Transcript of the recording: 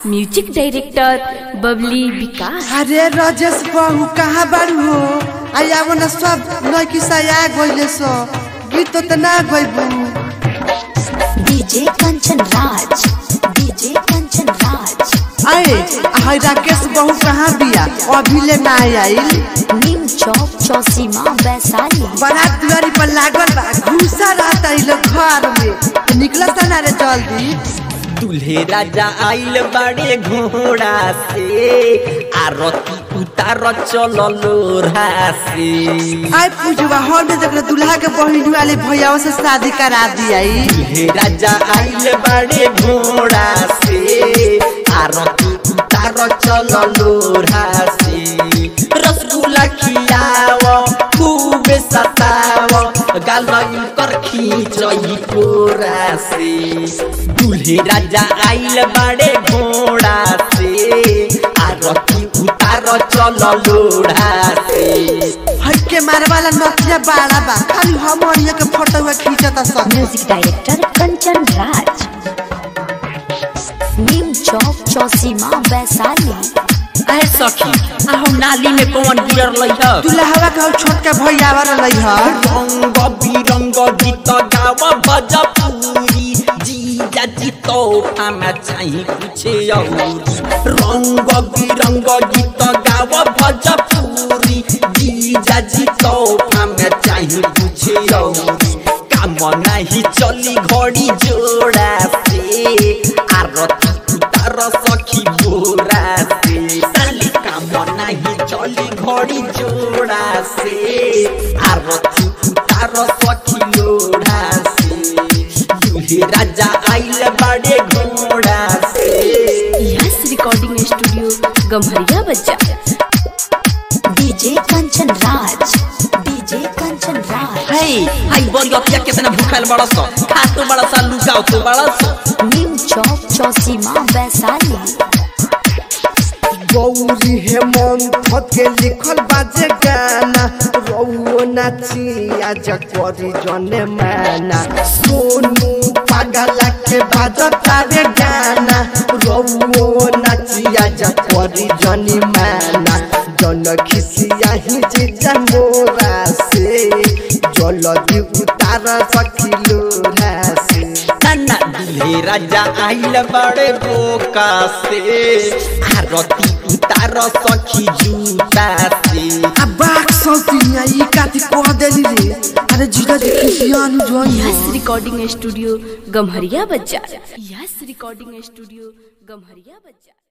music director बबली विकास अरे राजेश बाबू कहाँ बारू हो आया ना सब लड़की सया गइले सो गीत तो ना गइबू डीजे कंचन राज डीजे कंचन राज अरे हाय राकेश बहू कहाँ बिया अभी ले ना आइल नीम चौक चौसीमा वैशाली बारात दुआरी पर लागल बा घुसा रहता इ लोग घर में निकलता ना रे जल्दी दूल्हे राजा आइल बड़े घोड़ा से आरती उतार चल लोरा से आय पूजवा हॉल में देखले दूल्हा के बहिनी वाले भैया से शादी करा दिया दूल्हे राजा आइल बड़े घोड़ा से आरती उतार चल लोरा से रसगुल्ला खियाव खूब सताव गाल कर खींचई कोरा से दूल्हे राजा आइल बड़े घोड़ा से आरती उतार चल लोढ़ा से हट के मारे वाला नथिया बाड़ा बा खाली हमनिया के फोटो खींचता सब म्यूजिक डायरेक्टर कंचन राज नीम चौक चौसीमा वैशाली अरे सखी आहू नाली में कौन गिरल लइह दूल्हा का छोटका भैया वाला लई ह रंग बिरंग गीत गाव भजपुरी जीजा जी तोहफा में चाही पूछे रंग बिरंग गीत गाव भजपुरी जीजा जी तोहफा में चाही पूछे काम नहीं चली घड़ी जोड़ा से आरती उतार सखी बोरा से साली काम नहीं चली घड़ी जोड़ा से आरती उतार सखी लोढ़ा से दूल्हे राजा आइल बड़े घोड़ा से यस रिकॉर्डिंग स्टूडियो गम्हरिया बच्चा डीजे कंचन राज डीजे कंचन राज हे हाई बरियतिया कितना भूखल बड़ा सा खा तो बड़ा सा लुकाओ तो बड़ा सा नीम चौक चौसीमा वैशाली गौरी हेमंत के लिखल बाजे गाना रउओ नाची आज करी जने माना सोनू पागला के बाजतावे गाना रउओ नाची आज करी जनी माना जन खिसिया ही जीजा मोरा से जलदी उतार सकिलो से नन्ना दूल्हे राजा आइल बड़े बोका से आरती उतार सखी जूता से अबाक सौतिया ई काती कह देली रे अरे जीजा जी खिसियान जोन यस रिकॉर्डिंग स्टूडियो गम्हरिया बच्चा यस रिकॉर्डिंग स्टूडियो गम्हरिया बच्चा